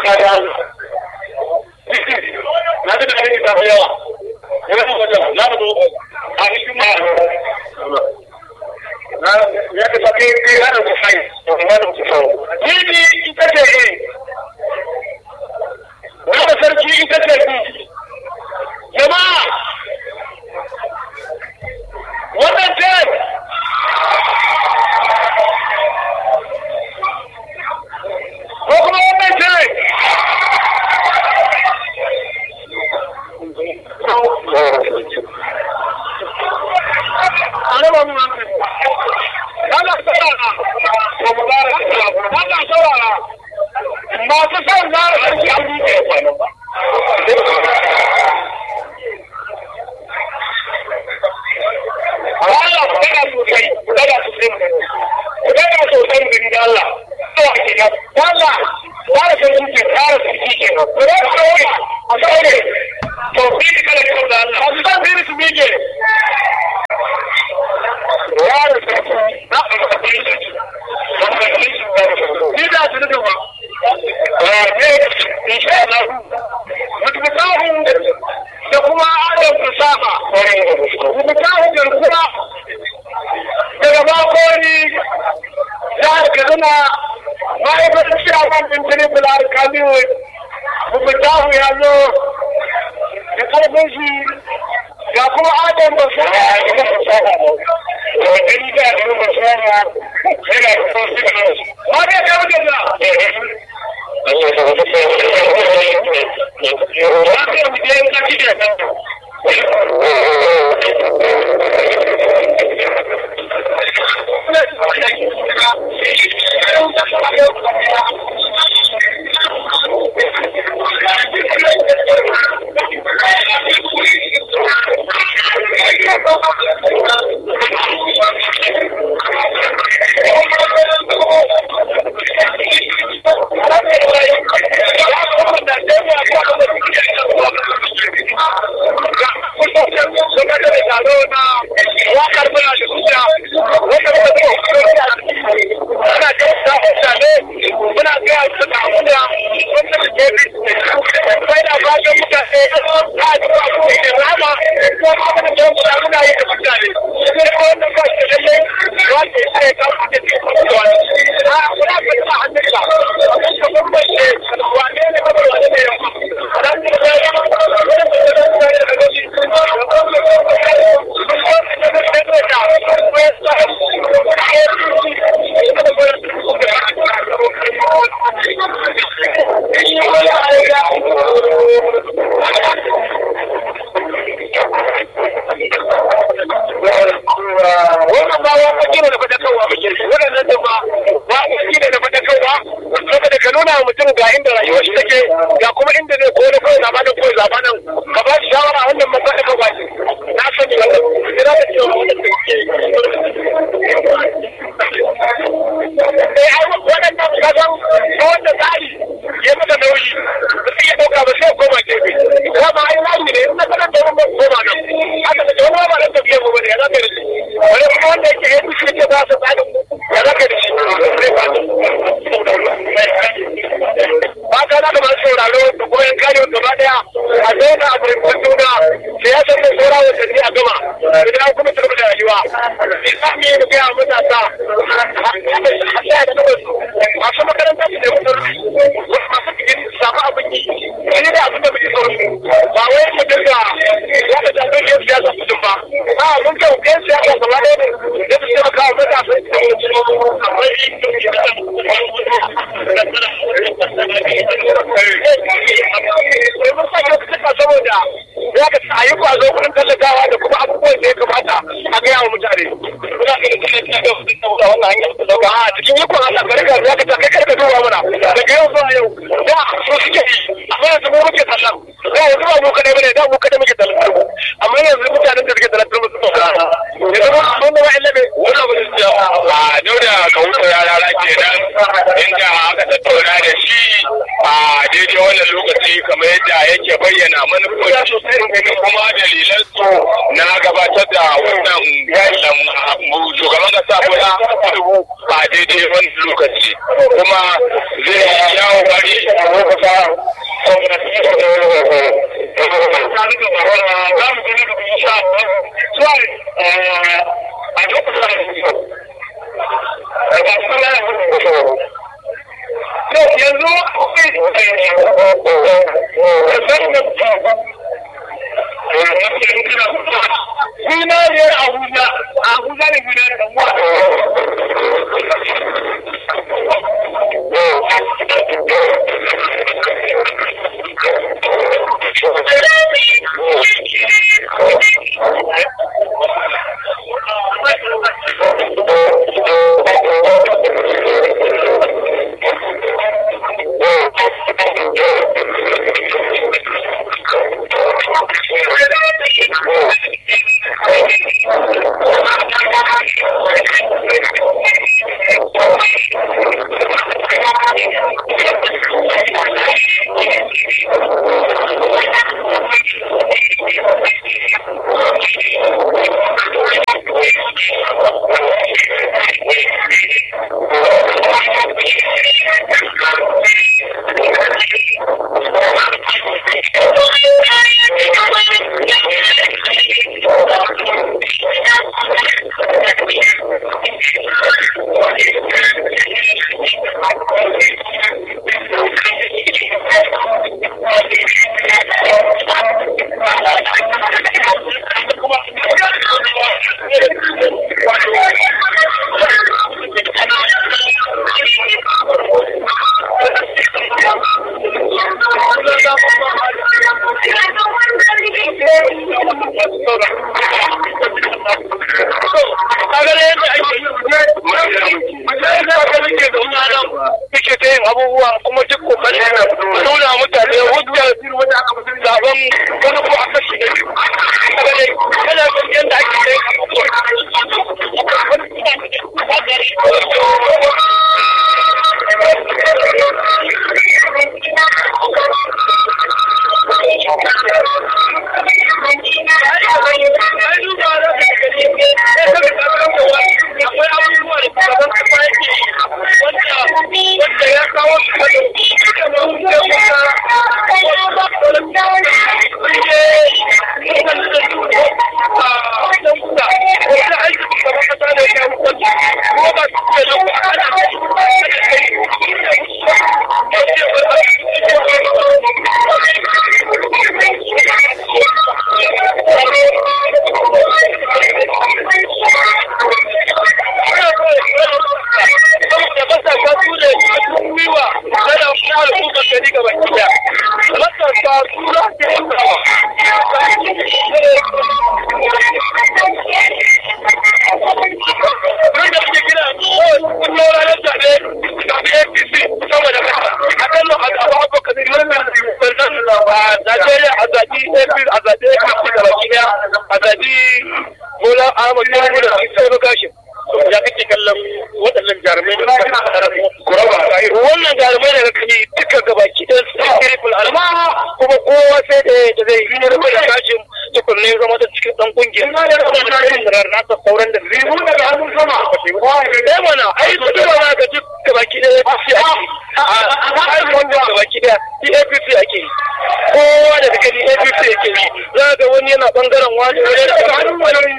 kada na ga da ne ta yawa yana da wajen na da a cikin ma na ya ka sake kai ya da ku sai to ma da ku sai ni ni ita ce eh na da sarki ita ce ku jama'a wannan ce ko kuma wannan ce Ana mu hankali. Ana saurara. Ko mu gara Ana saurara. Masu son zara sarki an buɗe kwanan ba. Allah ku daga sosai, ku daga sosai mu gani. Ku daga sosai mu gani da Allah. Zuwa kenan. Da Allah, zara sarki ke tsara sarki kenan. Ku daga saurara. A saurare. To, bi kala kyau da Allah. Masu son biri su mike. Yaro sarki. Na ɗauka biri sarki. Ni da su da ba. Ne, insha Allah. Mutumtahu da kuma adam fasaha. Mutumtahu garkuwa daga makoni jihar Kaduna ma'aikatar ciyaman ɗin Tribal Alkamiyu Mutumtahu ya zo da ƙarfin shi ga kuma adam fasaha da fasaha. Wani da adam fasaha yana da fasaha. Wani ya kawo da a daidai wani lokaci kuma zai yi yawo bari Zinariyar Abuja, Abuja ne zinariyar abubuwa kuma duk kokarin nuna mutane hujjar zaben wani ko a kashi da biyu kaga dai kana ganin yadda ake kai wannan jarumai daga kani duka gabaki ɗan sai alma kuma kowa sai da da zai yi rufe da kashin tukunne zama da cikin dan kungiyar na ta sauran da zai mu daga hannun sama eh mana ai su duba za ka duk gabaki ɗaya APC ake a ai wanda gabaki ɗaya APC ake kowa daga gani APC yake yi za ga wani yana bangaren wani wani daga hannun wani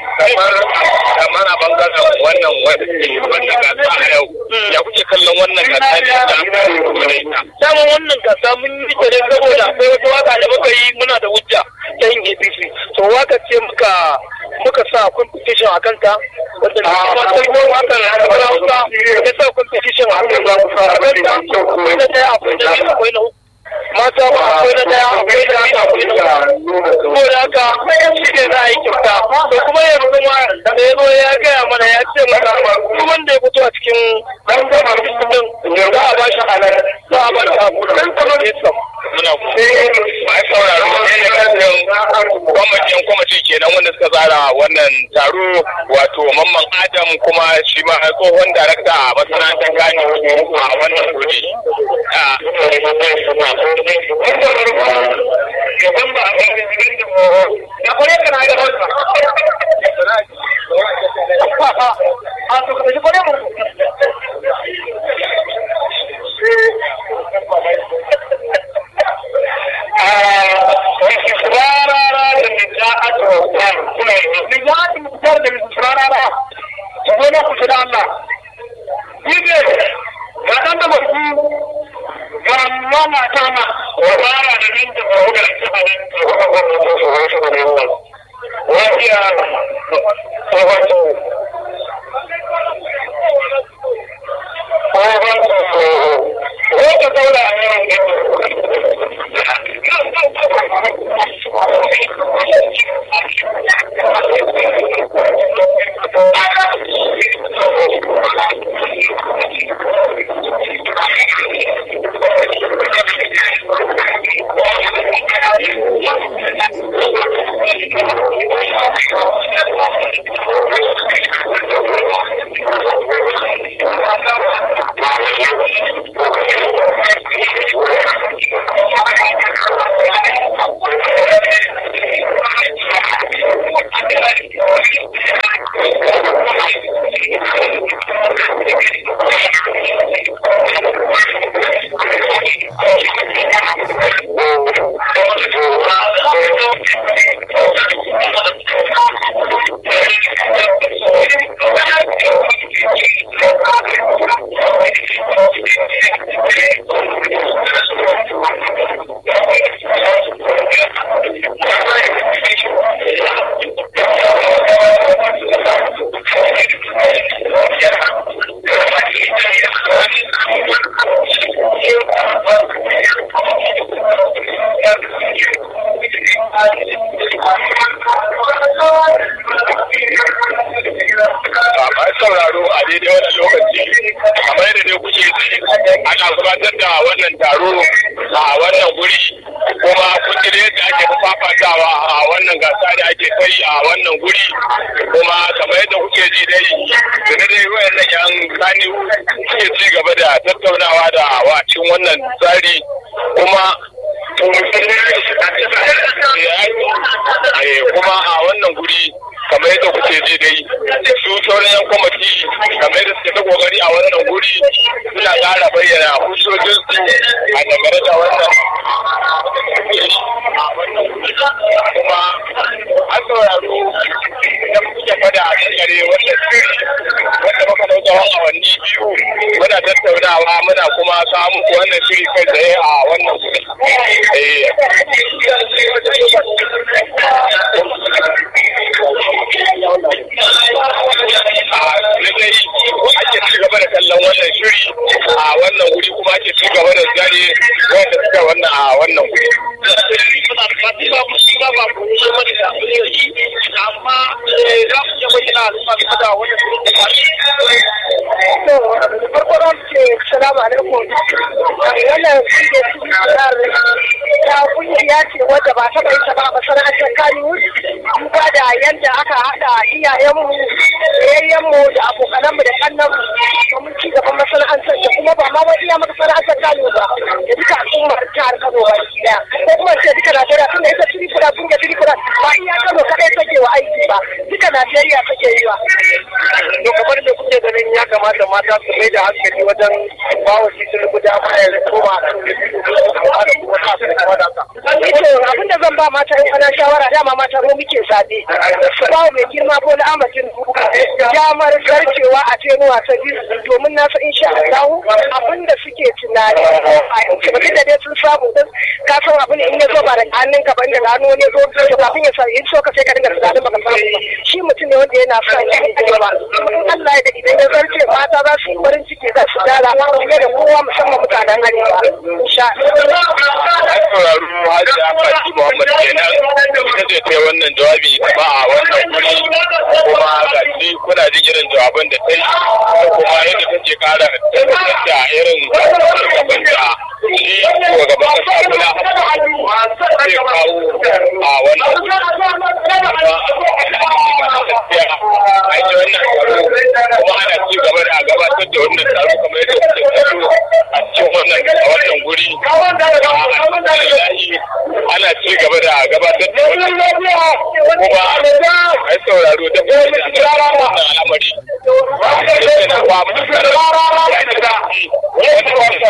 kamar a bangaren wannan wanda gasa a yau ya kuke kallon wannan gasa ne da dama wannan gasa mun yi ta ne saboda akwai wata waka da muka yi muna da hujja ta yin APC to waka ce muka muka sa competition a kanta wanda da kuma ta yi waka na kamar hausa ya sa competition a kanta akwai da ɗaya akwai da biyu akwai na uku mata ba akwai na daya akwai na biyu akwai na uku saboda haka shi ne za a yi kyauta to kuma yanzu ma da ya zo ya gaya mana ya ce mana duk wanda ya fito a cikin dan gama din za a ba shi halar za a ba shi abu dan kamar ya sam muna ku mai sauraro ne ne kan kwamitin kwamiti kenan wanda suka tsara wannan taro wato mamman adam kuma shi ma tsohon darakta a masana'antar gani a wannan kudi ga ɗan da masu ga kama kama wa fara da nan da ba da su ba nan da ba ba da su ba su ne wannan wajiya ko wato Wata daula a yawan sauraro a daidai wannan lokaci kamar yadda dai kuke ji ana gabatar da wannan taro a wannan guri kuma kun ji yadda ake fafatawa a wannan gasa da ake kai a wannan guri kuma kamar yadda kuke ji dai da dai wayannan yan sani suke ci gaba da tattaunawa da wacin wannan tsari kuma kuma a wannan guri kamar yadda kuke ji dai su sauran yan kwamiti kamar yadda suke ta kokari a wannan guri suna ƙara bayyana hujjojin su a dangane da wannan kuma an sauraro da kuke fada a kare wannan shiri wanda muka dau tsawon awanni biyu muna tattaunawa muna kuma kawo muku wannan shiri kai tsaye a wannan guri. lallai ake ci gaba da kallon wannan shiri a wannan wuri kuma ake ci gaba da zane wanda suka wannan a wannan wuri. amma za ku iya bayyana al'umma game da wannan farko za mu ce salamu alaikum wannan ta kungiya ce wadda ba taɓa yin ta ba a masana'antar kaniwood duba da yadda aka haɗa iyayenmu yayyenmu da abokananmu da kannanmu domin ci gaban masana'antar da kuma ba ma wani iya masana'antar kaniwood ba da duka al'ummar jihar kano ba daya ko kuma ce duka najeriya tun da ita tirifura kungiyar tirifura ba iya kano kaɗai take wa aiki ba duka najeriya take yi wa. to kamar da kuke ganin ya kamata mata su mai da hankali wajen bawa shi sun rubuta ya koma a kan abin da zan ba mata in ana shawara dama mata mu muke zaɓe su ba mai girma ko na amatin damar zarcewa a tenuwa ta biyu domin na san insha Allah abin da suke tunani a yankin da dai sun samu din ka san abin in ya zo ba da hannun ka ba inda da hannu ne zo to kafin ya sa in so ka sai ka dinga tunanin baka samu ba shi mutum ne wanda yana son ya yi ba Allah ya da idan ya zarce mata za su yi farin ciki za su dara fiye da kowa musamman mutanen arewa insha An sauraro Hajji Fati Muhammad kenan ita ce ta wannan jawabi ba a wannan guri kuma ga shi kuna jin irin jawaban da ta yi da kuma yadda take kara tabbatar da irin gaban da shi shugaban kasa kula zai kawo a wannan guri. An yi wannan taro kuma ana ci gaba da gabatar da wannan taro kamar yadda kuke taro a cikin wannan a wannan guri. ana ci gaba da gabatar da wannan kuma ai sauraro da kuma da wannan al'amari yake na ba mu da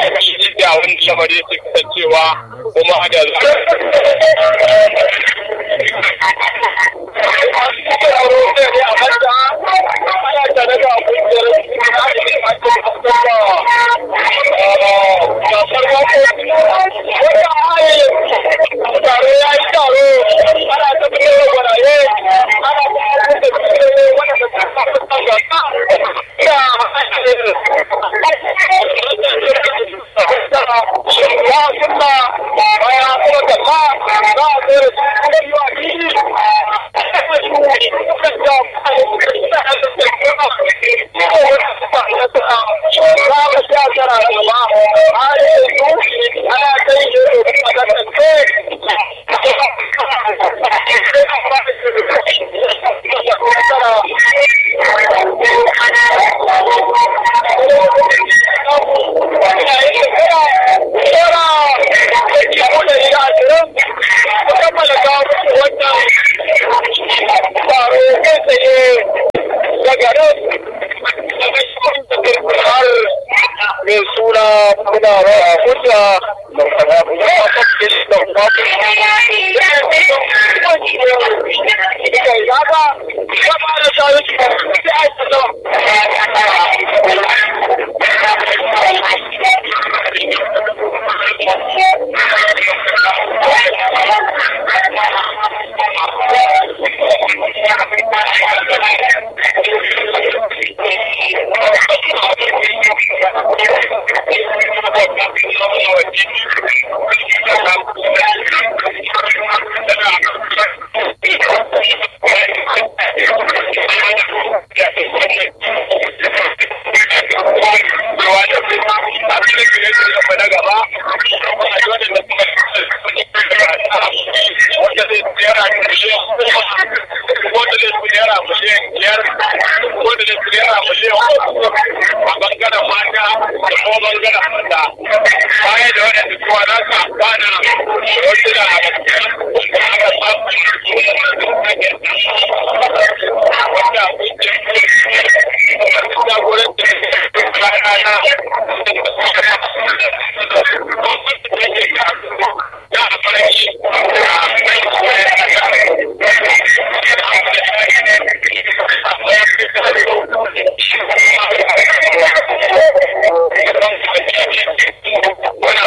wani lamari yake kasancewa kuma da mai suna muna rawa hujja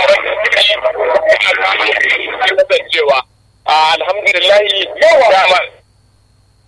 alhamdulillah